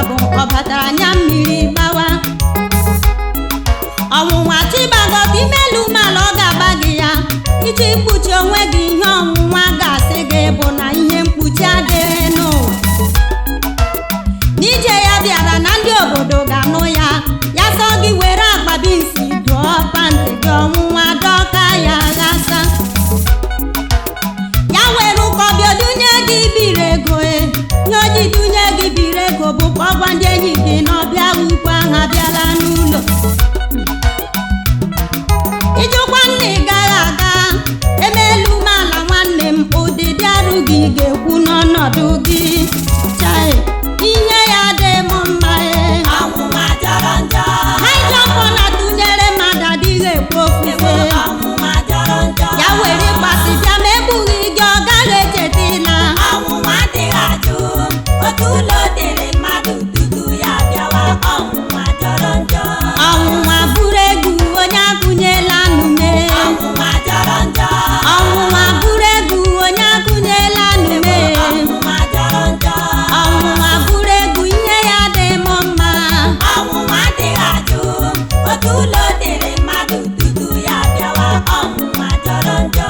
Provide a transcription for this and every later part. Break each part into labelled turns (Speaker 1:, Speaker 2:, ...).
Speaker 1: ọgụ ọ batara anya mmiri gbawa ọnwụnwa chibago ka imelu umeala ọ ga-agba gị ya iji kpuchi onwe gị ihe ọnwụnwa ga-asị gị bụ na ihe mkpuchi adịghị n'ụwa n'ije ya bịara na ndị obodo ga-anụ ya ya sọ gị were akpabi nsi dụọ pantị gị ọnwụnwa dọka ya ghasa ya were ụkọbịa dunye gị biri ego e ihe o ji dunye gị biri ego bụ ka ọ gwa ndị enyi gị na ọbịa ukwu ahụ abịala n'ụlọ ijụkwa nna ị gaghị aga emelu umeala nwanne m ụdịdị arụ gị ga-ekwu n'ọnọdụ gị chai ihe ya dị m mma e
Speaker 2: ọnwụnwa jọrọ njọ
Speaker 1: haijọpọ na tụnyere mmadụ adịghị ekwu ofufe
Speaker 2: ọnwụnwa jọrọ njọ
Speaker 1: ya were ịgbasi bịa ma egbughị gị ọ gaghị echetila
Speaker 2: ọnwụnwa adịghị ajụ otu ụlọ dịrị mmadụ tutu ya bịawa ọnwụnwa jọrọ njọ
Speaker 1: ọnwụnwa bụrụ egwu onye agụnyela nnume
Speaker 2: ọnwụnwa jọrọ njọ
Speaker 1: ọnwụnwa bụrụ egwu onye agụnyela nnume
Speaker 2: ọnwụnwa jọrọ njọ
Speaker 1: ọnwụnwa bụrụ egwu ihe ya dị m mma
Speaker 2: ọnwụnwa adịghị ajụ otu ụlọ dịrị mmadụ tutu ya bịawa ọnwụnwa jọrọ njọ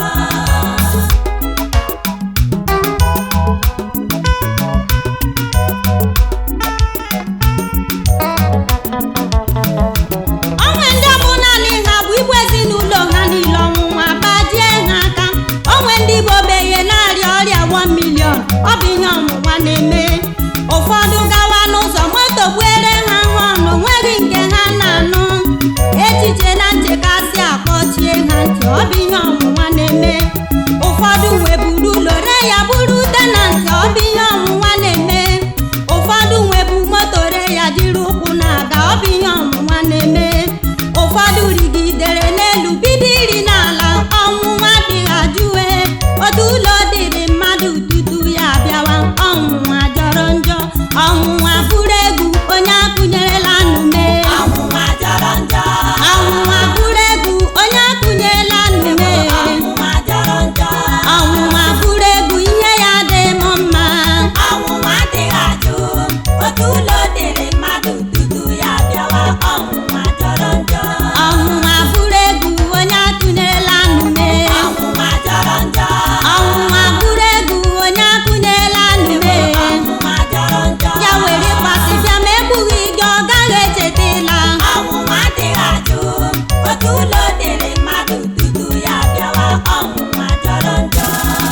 Speaker 1: onwe ndị ọ bụ naanị ha bụ igwe ezinụlọ ha niile ọnwụnwa bajie ha aka onwe ndị bụ ogbenye na-arịa ọrịa 1 million ọ bụ ihe ọnwụnwa na-eme ụfọdụ gawa n'ụzọ moto gbuere ha họnụ nweghị nke ha na-anụ echiche na nchekasị akpọchie ha ntị ọ bụ ihe ọnwụnwa na-eme ụfọdụ nweburu lore ya bụrụ tenantị ọ bụ ihe ọnwụnwa na-eme ụfọdụ nwebu moto re ya jiri ụkwụ na-aga ọ bụ ihe ọnwụnwa na-eme ụfọdụ rigidere n'elu bido iri n'ala ọnwụnwa dịghị ajụwe otu ụlọ dịrị mmadụ tutu ya bịawa ọnwụnwa jọrọ njọ ọnwụnwa bụrụ egwu onye akụnyerela nnume
Speaker 2: ọnwụnwa jọrọ njọ
Speaker 1: ọnwụnwa bụrụ egwu onye akụnyerela nnume
Speaker 2: ọnwụnwa jọrọ njọ
Speaker 1: ọnwụnwa bụrụ egwu ihe ya dị m mma
Speaker 2: ọnwụnwa adịghị ajụ otu ụlọ dịrị mmadụ tutu ya bịawa ọnwụnwa jọrọ njọ
Speaker 1: ọnwụnwa bụrụ egwu onye atụnyerela nnume
Speaker 2: ọnwụnwa jọrọ njọ
Speaker 1: ọnwụnwa bụrụ egwu onye akụnyerela nnume
Speaker 2: ọnwụnwa jọrọ njọ
Speaker 1: ya were ịkpasị bịa ma egbughị gị ọ gaghị echetala
Speaker 2: ọnwụnwa adịghị ajụ otu ụlọ dịrị mmadụ tutu ya bịawa ọnwụnwa jọrọ njọ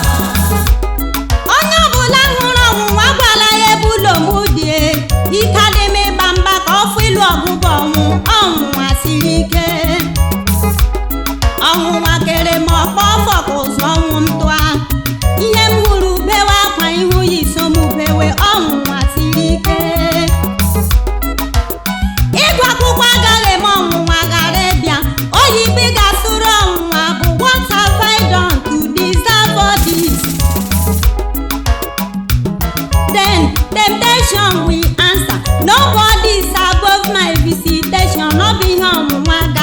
Speaker 1: onye ọbụla hụrụ ọnwụnwa gwala ya ebe ụlọ m dị ike adị m ịgba mgba ka ọ fụ ịlụ ọgụgụ ọnwụ ọnwụnwa siri ike ọnwụnwa kere m ọkpọ ọfọ ka ụzụ ọnwụ m tụa ihe m hụrụ bewe akwa ihu ya iso m bewe ọnwụnwa siri ike ịgụ akwụkwọ agaghị eme ọnwụnwa ghara ịbịa oyibo ga-asụrụ ọnwụnwa bụ what have I done to deserve all this? Then temptation will answer. Nobody is above my visitation. Ọ bụ ihe ọnwụnwa ga